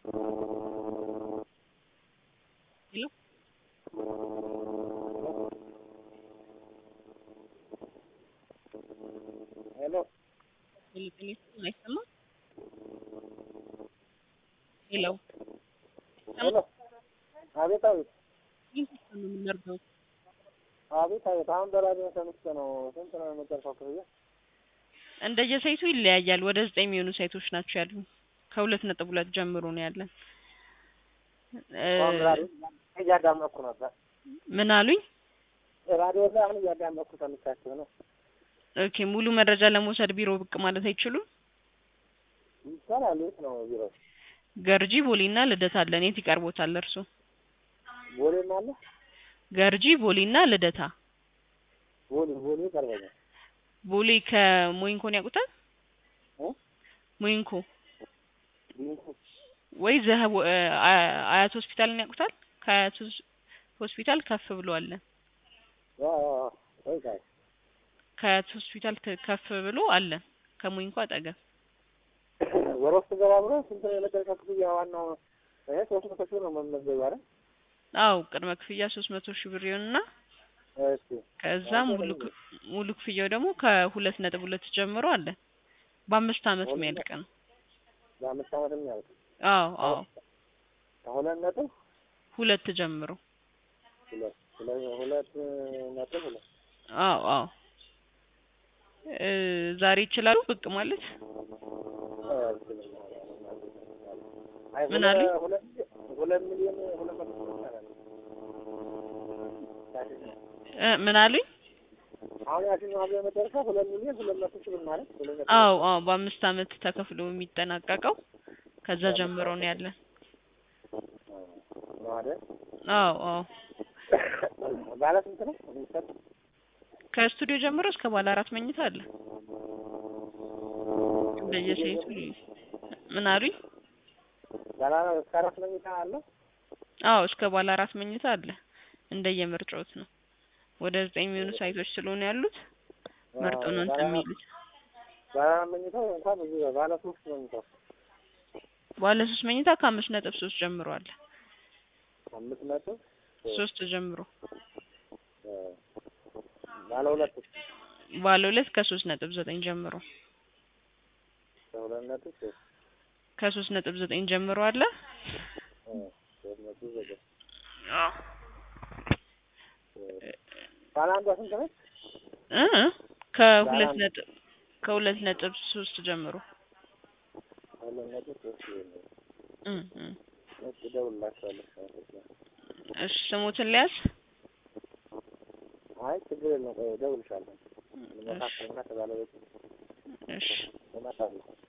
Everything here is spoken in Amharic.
ሄሎ ሄሎ ሄሎ ጤና ይስጥልኝ አይሰማም? ሄሎ ሄሎ አቤት አቤት ይህን ተስፋ ነው የምናደርገው። አቤት አቤት አሁን በራዲዮ ሰምቼ ነው። ስንት ነው የመጨረሻው ክፍያ? እንደየሳይቱ ይለያያል። ወደ ዘጠኝ የሚሆኑ ሳይቶች ናቸው ያሉ። ከሁለት ነጥብ ሁለት ጀምሮ ነው ያለን። እ አሁን ራዲዮ እያዳመጥኩ ነበር። ምን አሉኝ? ራዲዮ ላይ አሁን እያዳመጥኩ ሰምቻችሁ ነው። ኦኬ ሙሉ መረጃ ለመውሰድ ቢሮ ብቅ ማለት አይችሉም? ይቻላል። የት ነው ቢሮ? ገርጂ ቦሌና ልደታ አለን። የት ይቀርቦታል እርሱ? ቦሌም አለ። ገርጂ ቦሌና ልደታ። ቦሌ ቦሌ ይቀርበኛል። ቦሌ ከሞይንኮን ያውቁታል? እ? ሞይንኮ ቢንኩ ወይ ዘህ አያት ሆስፒታልን ያውቁታል? ከአያት ሆስ- ሆስፒታል ከፍ ብሎ አለ። ያ ያ ያ ወይ ጋር ከአያት ሆስፒታል ተ- ከፍ ብሎ አለ። ከሞይንኮ አጠገብ ወደ ውስጥ ገባ ብሎ ስንት ነው የመጨረሻ ክፍያ? ዋናው ይሄ ሶስት መቶ ሺህ ነው መመዝገብ አይደል? አው ቅድመ ክፍያ ሶስት መቶ ሺህ ብር ይሆንና እሺ ከዛ ሙሉ ክ- ሙሉ ክፍያው ደግሞ ከሁለት ነጥብ ሁለት ጀምሮ አለ። በአምስት አመት የሚያልቅ ነው። በአምስት ዓመት የሚያልቅ አዎ አዎ ከሁለት ነጥብ ሁለት ጀምሮ ሁለት ሁለት ሁለት ነጥብ ሁለት አዎ አዎ እ ዛሬ ይችላሉ ብቅ ማለት አይ ምን ሁለ- አሉኝ? ሁለት ሁለት ሚሊዮን ሁለት መቶ ሺህ ይቻላል። እ ምን አሉኝ? አሁን ያችኛው ሀገር መጨረሻ ሁለት ሚሊዮን ሁለት መቶ ሺህ ብር ማለት ሁለት ነጥብ አዎ አዎ በአምስት አመት ተከፍሎ የሚጠናቀቀው ከዛ ጀምሮ ነው ያለን። ነው አይደል? አዎ አዎ ባለ ስንት ነው የሚሰጥ? ከስቱዲዮ ጀምሮ እስከ ባለ አራት መኝታ አለ። እንደየሴቱ ምን አሉኝ? ባለ እስከ አራት መኝታ አለው። አዎ እስከ ባለ አራት መኝታ አለ። እንደየምርጫዎት ነው። ወደ ዘጠኝ የሚሆኑ ሳይቶች ስለሆነ ያሉት መርጦ ነው እንትን የሚሉት። ባለ አራት መኝታው እንኳን ብዙ ነው። ባለ ሶስት መኝታው ባለ ሶስት መኝታ ከአምስት ነጥብ ሶስት ጀምሮ አለ። አምስት ነጥብ ሶስት ጀምሮ እ፣ ባለ ሁለት ባለ ሁለት ከሶስት ነጥብ ዘጠኝ ጀምሮ ከሁለት ነጥብ ሶስት ከሶስት ነጥብ ዘጠኝ ጀምሮ አለ። እ፣ ሶስት ነጥብ ዘጠኝ አዎ ባለ አንዷ ስንት ነች? እ ከሁለት ባለ- ነጥብ ከሁለት ነጥብ ሶስት ጀምሮ ሁለት ነጥብ ሶስት ይሆናል። እ እ እሺ እደውልላቸዋለሁ። እሺ ስሙትን ሊያዝ አይ ችግር የለም። ቆይ እደውልልሻለሁ። መካከልና ከባለቤት እሺ እመጣለሁ።